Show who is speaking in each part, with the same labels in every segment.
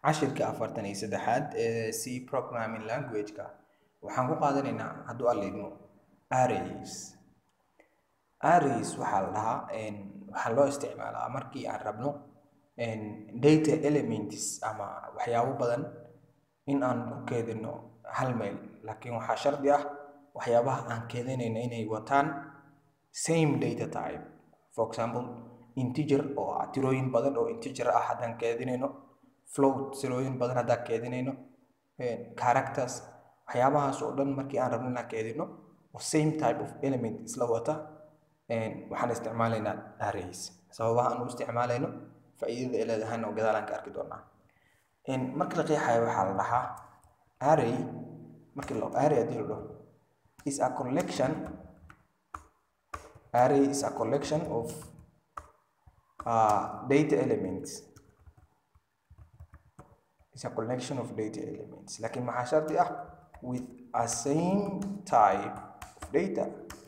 Speaker 1: cashirka afartan iyo saddexaad ee c programming language-ka waxaan ku qaadanaynaa hadduu alidmo arrays arrays waxaa la dhahaa waxaa loo isticmaalaa markii aan rabno data elements ama waxyaabo badan in aan ku keedino hal meel laakiin waxaa shardi ah waxyaabaha aan keedinayna inay wataan same data type for example integer oo ah tirooyin badan oo integer ah haddaan keedinayno float tirooyin badan haddaan keedinayno characters waxyaabahaas oo dhan markii aan rabno inaan keedino oo same type of element isla wata waxaan isticmaalaynaa arrays sababaha aan u isticmaalayno faa'iidada ay leedahayna oo gadaalaan ka arki doonaa marka la qeexayo waxaa la dhahaa array markii la array haddii la dhaho is a collection array is a collection of uh, data elements is a collection of data elements laakiin maxaa shardi ah with a same type of data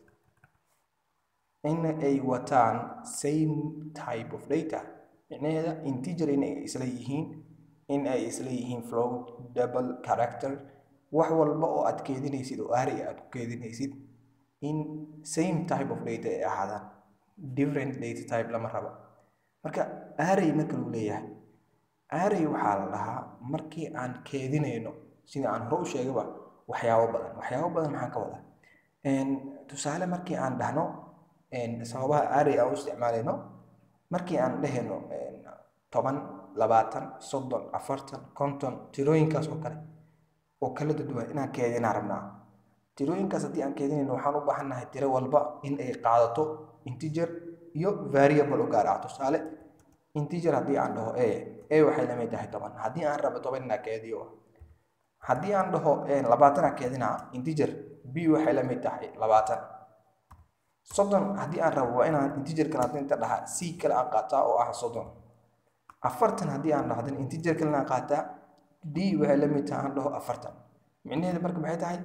Speaker 1: in ay wataan same type of data micnaheeda integer in ay isla yihiin in ay isla yihiin float double character wax walba oo aad keedinaysid oo array aad ku keedinaysid in same type of data ay ahaadaan different data type lama rabo marka array marka lagu leeyahay array waxaa la dhahaa markii aan keedinayno sida aan hore u sheegaba waxyaabo badan waxyaabo badan maxaan ka wadaa tusaale markii aan dhahno sababaha array aan u isticmaalayno markii aan dhehayno toban labaatan soddon afartan konton tirooyinkaas oo kale oo kala duwan inaan keedinaa rabnaa tirooyinkaas haddii aan keedinayno waxaan u baahannahay tiro walba in ay qaadato integer iyo variable u gaar ah tusaale integer haddii aan dhaho a a waxay lamid tahay toban haddii aan rabo toban inaan keediyo haddii aan dhaho labaatan aan keedinaa integer b waxay lamid tahay labaatan soddon haddii aan rabo waa inaan integer kale haddii inta dhaha c kale aan qaataa oo ah soddon afartan haddii aan dhahdan integer kale aan qaataa d waxay lamid tahay aan dhaho afartan micnaheedu marka maxay tahay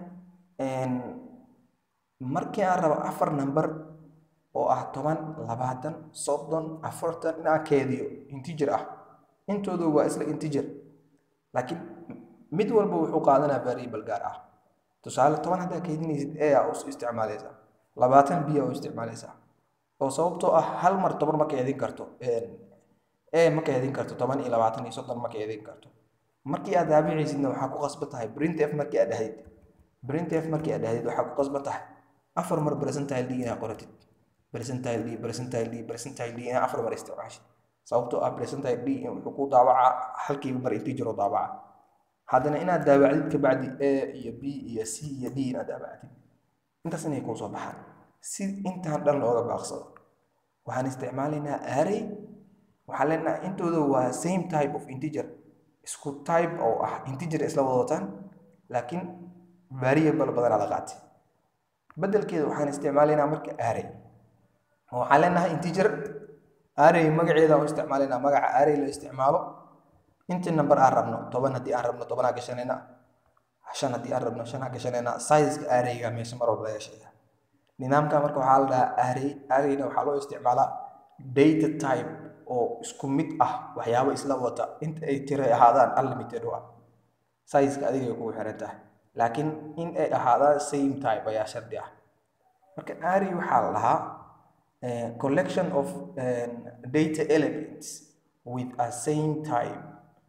Speaker 1: markii aan rabo afar number oo ah toban labaatan soddon afartan inaan keediyo integer ah intoodu waa isla integer laakiin mid walba wuxuu qaadanaa variable gaar ah tusaale toban haddaa keedinaysid a aa u isticmaalaysaa labaatan b aa u isticmaalaysaa oo sababtoo ah hal mar toban ma keedin karto a ma keedin karto toban iyo labaatan iyo soddon ma keedin karto markii aad daabicaysidna waxaa ku qasban tahay printf markii aad dhahayd printf markii aad dhahayd waxaa ku qasban tahay afar mar percentile d inaad qoratid percentile d percentile d percentile d inaad afar mar isticmaashid sababtoo ah percentile d wuxuu ku daawacaa halkiiba mar integer oo daawaca haddana inaad daawacdid kabacdi a iyo b iyo c iyo d inaad daawacdid intaas inay kuu soo baxaan si intaan dhan looga baaqsado waxaan isticmaalaynaa array waxaan leenahay intooda waa same type of integer isku type oo ah integer isla wadataan laakiin variable badanaa la qaatay bedelkeeda waxaan isticmaalaynaa marka array waxaan leenahay integer array magaceeda u isticmaalaynaa magaca array la isticmaalo intii number aan rabno toban haddii aan rabno tobanaa gashanayna shan haddii aan rabno shanaa gashanayna sizeka arrayga meesha mar walba laga sheega nidaamka marka waxaa la dhahaa array arrayna waxaa loo isticmaalaa data type oo isku mid ah waxyaabo isla wata inta ay tira ahaadaan unlimited u ah sizeka adigay kugu xiran tahay laakiin in ay ahaadaan same type ayaa shardi ah marka array waxaa la dhahaa collection of data elements with a same type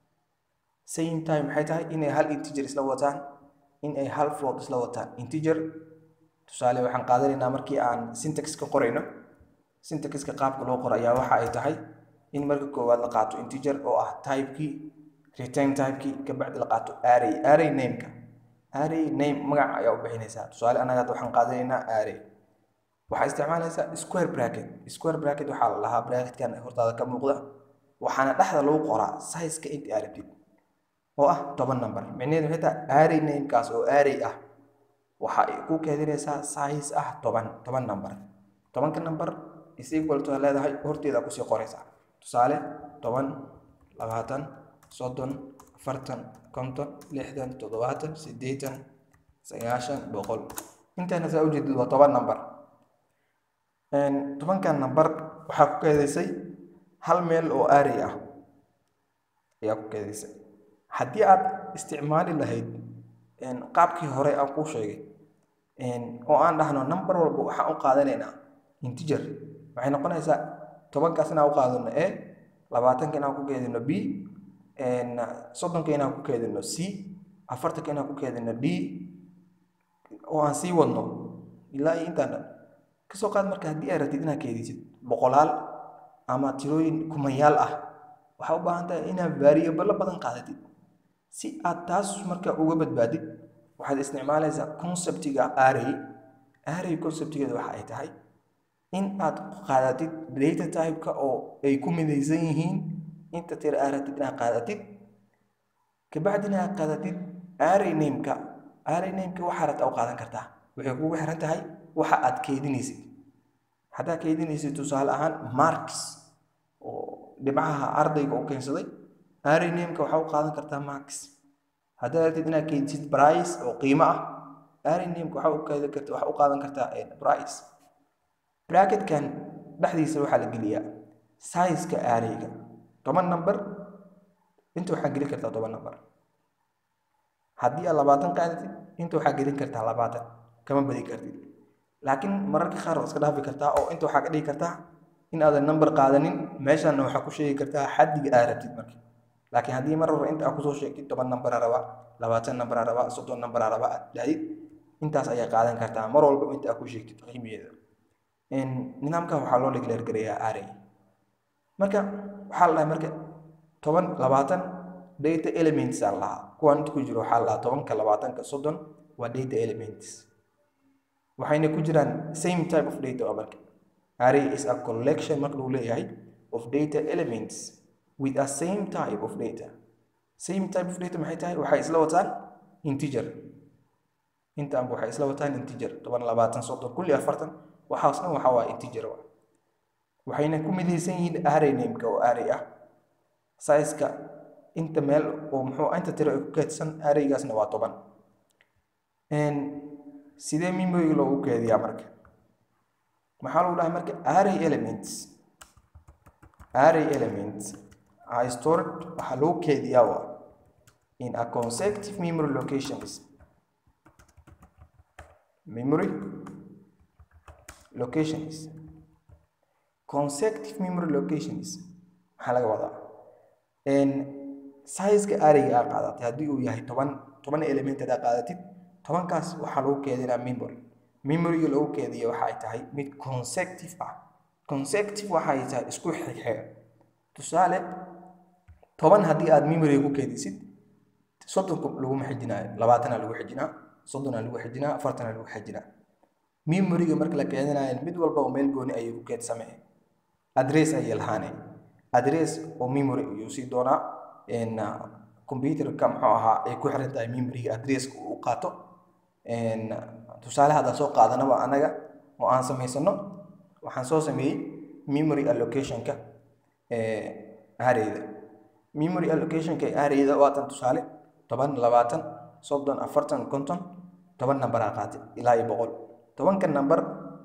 Speaker 1: same time maxay tahay inay hal integer isla wataan in ay hal float isla wataan integer tusaale waxaan qaadanaynaa markii aan syntax ka qorayno syntaxka qaabka loo qoro ayaa waxa ay tahay in marka koowaad la qaato integer oo ah typekii return typekii kabacdi la qaato array array nameka array name magac ayaa u bixinaysaa tusaale anaga hadda waxaan qaadanaynaa array waxaa isticmaalaysaa square bracket square bracket waxaa la lahaa bracketkan hortaada ka muuqda waxaana dhexda lagu qoraa sizeka inta aad rabtid oo ah toban number micnaheedu waxay tahay array namekaas oo array ah waxa ay ku keedinaysaa size ah toban toban number tobanka number is equal to leedahay horteeda kusii qoraysaa tusaale toban labaatan soddon afartan konton lixdan toddobaatan siddeetan sagaashan boqol intaana saa ujeedid waa toban number tobankan number waxaa ku keedaysay hal meel oo array ah ayaa ku keedaysay haddii aad isticmaali lahayd qaabkii hore aan kuu sheegay oo aan dhahno number walba waxaan u qaadanaynaa integer waxay noqonaysaa tobankaas inaan u qaadano a labaatanka inaan ku keedino b soddonka inaan ku keedino c afartanka inaan ku keedino d oo aan sii wadno ilaa iyo intaan dhan kasoo qaad marka haddii aad rabtid inaad keedisid boqolaal ama tirooyin kumayaal ah waxaa u baahan tahay inaad variable badan qaadatid si aad taas marka uga badbaadid waxaad isticmaalaysaa conceptiga array array conceptigeeda waxa ay tahay in aad qaadatid data type-ka oo ay ku midaysan yihiin inta tira aad rabtid inaad qaadatid kabacdina aad qaadatid array name-ka array name-ka waxaa rabta u qaadan kartaa waxay kugu xiran tahay waxa aad keedinaysid haddaad keedinaysid tusaale ahaan marks oo dhibcaha ardayga u keensaday array name-ka waxaa u qaadan kartaa marks haddaad rabtid inaad keedisid price oo qiimo ah array name-ka waxaa u keedin karta waxaa u qaadan kartaa price bracketkan dhexdiisa waxaa la geliyaa size-ka arrayga toban number inta waxaa gelin kartaa toban number haddii aad labaatan qaadatid inta waxaa gelin kartaa labaatan kama badin kartid laakiin mararka qaar waa iska dhaafi kartaa oo inta waxaa ka dhigi kartaa in aadan number qaadanin meeshanna waxaa ku sheegi kartaa xaddiga aad rabtid marka laakiin haddii mar hore inta aad kusoo sheegtid toban number raba labaatan number raba soddon number raba aad dhahdid intaas ayaa qaadan kartaa mar walba inta aad ku sheegtid qiimaheeda nidaamkan waxaa loo declare gareeyaa array marka waxaa la dhahay marka toban labaatan data elements aa lahaa kuwaan inta ku jiro waxaa la dhahaa tobanka labaatanka soddon waa data elements waxayna ku jiraan same type of data oo marka array is a collection marka lagu leeyahay of data elements with a same type of data same type of data maxay tahay waxay isla wataan integer intaanba waxay isla wataan integer toban labaatan soddon kulli afartan waxaas dhan waxaa waa integer wa waxayna ku midaysan yihiin array name-ka oo array ah size-ka inta meel oo muxuu inta tiro ay ku keedsan arraygaasna waa toban sidee memory loogu keediyaa marka maxaa lagu dhahay marka array elements array elements are stored waxaa lagu keediyaa waa in a consecutive memory locations memory locations consecutive memory locations maxaa laga wadaa size-ka arrayga aa qaadatay haddii uu yahay toban toban element aad qaadatid tobankaas waxaa lagu keedinaa memory memoryga lagu keediya waxa ay tahay mid consecutive ah consecutive waxa ay tahay isku xigxiga tusaale toban haddii aad memoryga ku keedisid soddonka laguma xijinaayo labaatanaa lagu xijinaa soddonaa lagu xijinaa afartanaa lagu xijinaa memoryga marka la keedinayo mid walba oo meel gooni ayay ku keedsamee adress ayay lahaane adress oo memory ayuu sii doonaa computerka muxuu ahaa ay ku xiran tahay memoryga adresska uu qaato tusaale haddaan soo qaadanaba anaga oo aan samaysano waxaan soo sameeyey memory allocationka arrayda memory allocationka arrayda waatan tusaale toban labaatan soddon afartan konton toban nambaraa qaatay ilaa iyo boqol tobanka number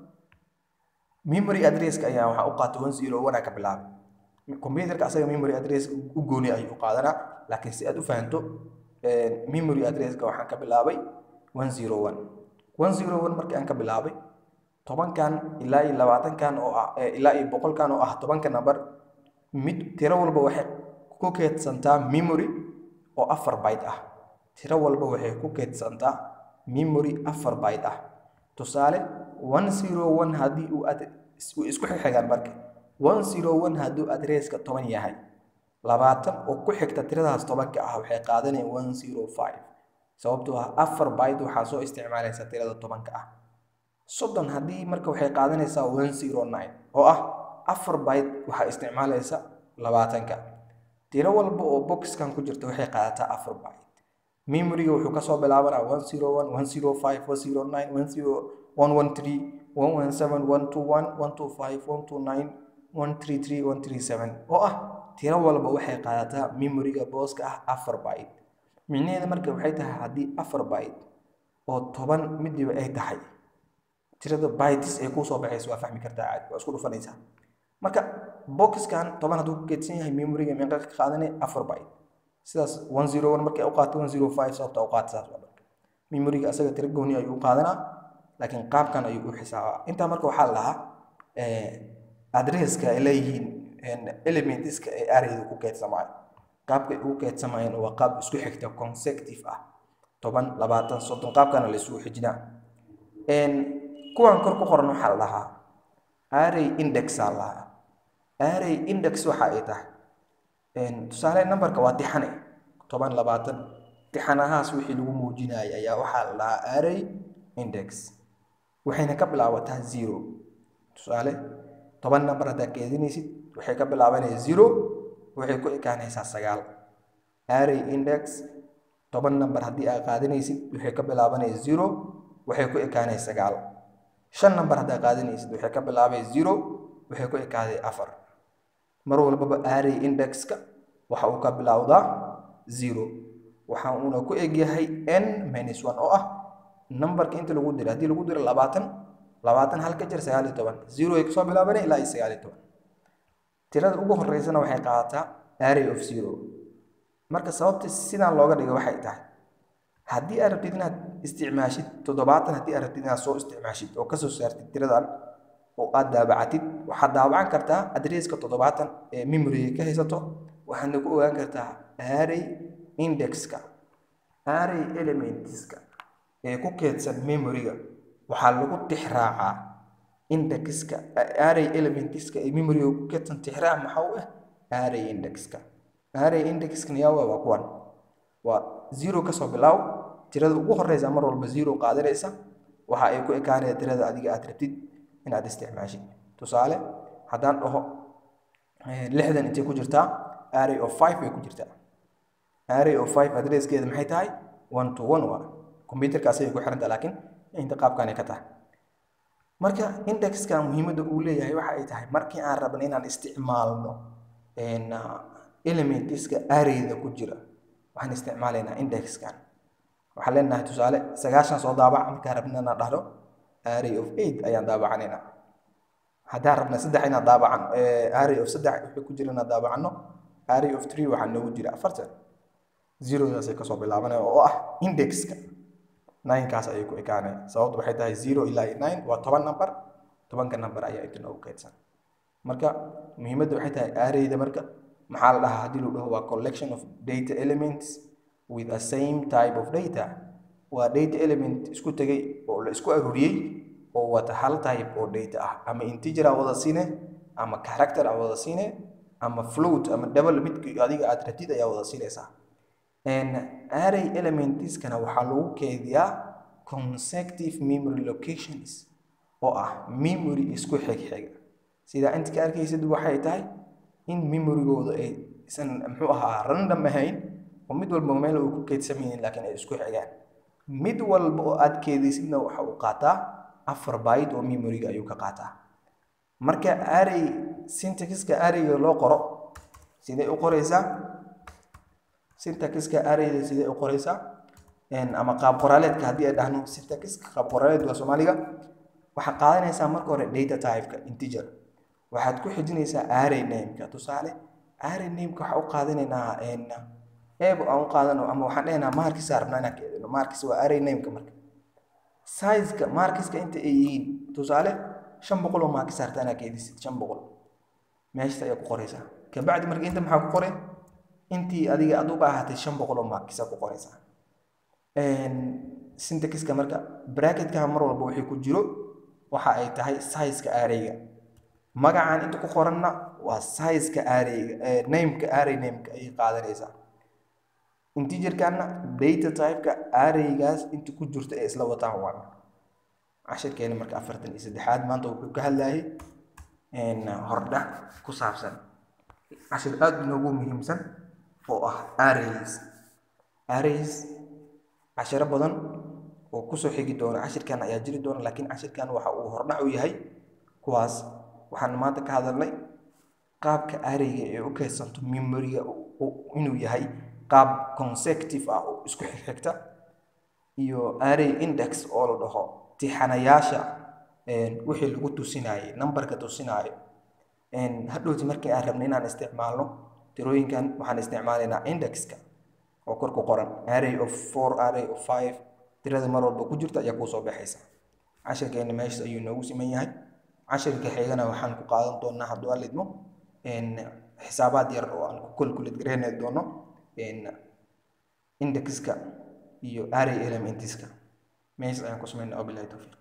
Speaker 1: memory addresska ayaa waxaa u qaatay one zero one aa ka bilaabay computerka asaga memory address u gooni ayuu qaadanaa laakiin si aad u fahanto memory addresska waxaan ka bilaabay one zero one one zero one markii aan ka bilaabay tobankan ilaa iyo labaatankan oo ah ilaa iyo boqolkan oo ah tobanka number mid tiro walba waxay ku keedsantaa memory oo afar byte ah tiro walba waxay ku keedsantaa memory afar byte ah tusaale one zero one haddii uu ad isku xixigaan marka one zero one hadduu adresska toban yahay labaatan oo ku xigta tiradaas tobanka ah waxay qaadanayaan one zero five sababtoo ah afar byte waxaa soo isticmaalaysa tirada tobanka ah soddon haddii marka waxay qaadanaysaa one zero nine oo ah afar byte waxaa isticmaalaysa labaatanka tiro walba oo boxkan ku jirta waxay qaadataa afar byte memoryga wuxuu kasoo bilaabanaa one zero one one zero five one zero nine one zero one one three one one seven one two one one two five one two nine one three three one three seven oo ah tiro walba waxay qaadataa memoryga booska ah afar byte micnaheeda marka waxay tahay haddii afar byte oo toban midiba ay tahay tirada bytes ay kuu soo baxaysa waa fahmi kartaa caadi waa isku dhufanaysaa marka boxkan toban hadduu ku keedsan yahay memoryga meeqa ka qaadanay afar byte sidaas one zero one markay u qaato one zero five sababta u qaata saas waa marka memoriga asaga tiro gooni ayuu u qaadanaa laakiin qaabkan ayuu u xisaabaa intaa marka waxaa la dhahaa adresska ay leeyihiin elementiska ee arayda ku keedsamaayo qaabka ay ugu keedsamayeen waa qaab isku xigta consecutive ah toban labaatan soddon qaabkana la isugu xijinaa kuwan kor ku qoran waxaa la dhahaa array index aa la dhahaa array index waxa ay tahay tusaale numberka waa tixane toban labaatan tixanahaas wixii lagu muujinaya ayaa waxaa la dhahaa array index waxayna ka bilaabataa zero tusaale toban number haddaad keedinaysid waxay ka bilaabanaya zero waxay ku ekaanaysaa sagaal array index toban number haddii aad qaadanaysid waxay ka bilaabanaya zero waxay ku ekaanaya sagaal shan number haddaad qaadanaysid waxay ka bilaabaya zero waxay ku ekaaday afar mar walbaba array indexka waxa uu ka bilowdaa zero waxa uuna ku egyahay n minus one oo ah numberka inta lagu diro haddii lagu diro labaatan labaatan hal ka jir sagaal iyo toban zero ay kusoo bilaabanaya ilaa iyo sagaal iyo toban tirada ugu horeysana waxay qaadataa array of zero marka sababta sidaan looga dhigay waxay tahay haddii aad rabtid inaad isticmaashid toddobaatan haddii aad rabtid inaad soo isticmaashid oo kasoo saartid tiradan oo aad daabacatid waxaad daabacan kartaa adresska toddobaatan ee memoriga ka haysato waxaadna ku ogaan kartaa array indexka array elementska ee ku keedsan memoriga waxaa lagu tixraacaa indexka array elementska ee memoriga ku keedsan tixraac maxaa u ah array indexka array indexkana yaa waa kuwan waa zero kasoo bilaaw tirada ugu horeysa mar walba zero qaadanaysa waxa ay ku ekaanaya tirada adiga aad rabtid inaad isticmaashid tusaale haddaan dhaho lixdan intay ku jirtaa array of five bay ku jirtaa array of five adresskeeda maxay tahay one to one waa computerkaas ayay ku xiran tahay laakiin inta qaabkanay ka tahay marka indexka muhiimadda uu leeyahay waxa ay tahay markii aan rabna inaan isticmaalno elementiska arrayda ku jira waxaan isticmaalaynaa indexkan waxaan leenahay tusaale sagaashan soo daabac markaan rabna inaan dhahdo array of eight ayaan daabacanaynaa haddaan rabna saddex inaan daabacan array of saddex wixii ku jira inaan daabacano array of three waxaa noogu jira afartan zerodaasay kasoo bilaabanaya oo ah indexka ninekaas ayay ku ekaanaya sababtu waxay tahay zero ilaa iyo nine waa toban number tobanka number ayaa inta noogu keydsan marka muhiimadda waxay tahay arrayda marka maxaa la dhahaa haddii lagu dhaho waa collection of data elements with a same type of data waa data element isku tegay oo la isku aruuriyey oo wata hal type oo data ah ama integer a wada siine ama character a wada siine ama float ama double midki adiga aad rabtid ayaa wada siinaysaa array elementskana waxaa lagu keediyaa consecutive memory locations oo ah memory isku xigxiga sidaa inta ka arkaysid waxay tahay in memorygooda ay isan muxuu ahaa random ahayn oo mid walba meel uu ku keydsamaynin laakiin ay isku xigaan mid walba oo aad keedaysidna waxa uu qaataa afar byte oo memoryga ayuu ka qaataa marka array syntaxka arrayga loo qoro sidee u qoraysaa syntaxka arrayda sidee u qoraysaa ama qaab qoraaleedka haddii ay dhahno syntaxka qaab qoraaleed waa soomaaliga waxaad qaadanaysaa marka hore data typeka integer waxaad ku xijinaysaa array nameka tusaale array nameka waxaa u qaadanaynaa eeb aan u qaadano ama waxaan dhehaynaa markis aan rabnaa inaan keedino markis waa array nameka marka sizeka markiska inta ay yihiin tusaale shan boqol oo markis harta inaad keedisid shan boqol meeshas ayaa ku qoraysaa kabacdi marka inta maxaa ku qoray intii adiga aad u baahatay shan boqol oo markisa ku qoraysaa syntaxiska marka bracketka mar walba wixii ku jiro waxa ay tahay sizeka arrayga magacan inta ku qoranna waa sizeka arrayga nameka array nameka ayay qaadanaysaa integerkana data typeka arraygaas inta ku jirta ee isla wataan waan cashirkeena marka afartan iyo saddexaad maanta wuxuu ka hadlayay hordhac ku saabsan cashir aada inoogu muhiimsan oo ah arrays arrays cashiro badan oo kusoo xigi doona cashirkan ayaa jiri doona laakiin cashirkan waxa uu hordhac u yahay kuwaas waxaan maanta ka hadalnay qaabka arrayga ee u keydsanto memoriga inuu yahay qaab consecutive ah oo isku xigxigta iyo array index oo la dhaho tixanayaasha wixii lagu tusinayay numberka tusinaayo hadhowti markii aan rabnay inaan isticmaalno tirooyinkan waxaan isticmaalaynaa indexka oo kor ku qoran array of four array of five tirada mar walba ku jirta ayaa kuusoo baxaysa cashirkeena meesha ayuu noogu siman yahay cashirka xigana waxaan ku qaadan doonaa hadduu alidmo xisaabaad yar oo aan ku calculate gareyni doono indexka iyo array elementiska meesha ayaan ku sameynaa wabilahi tawfiiq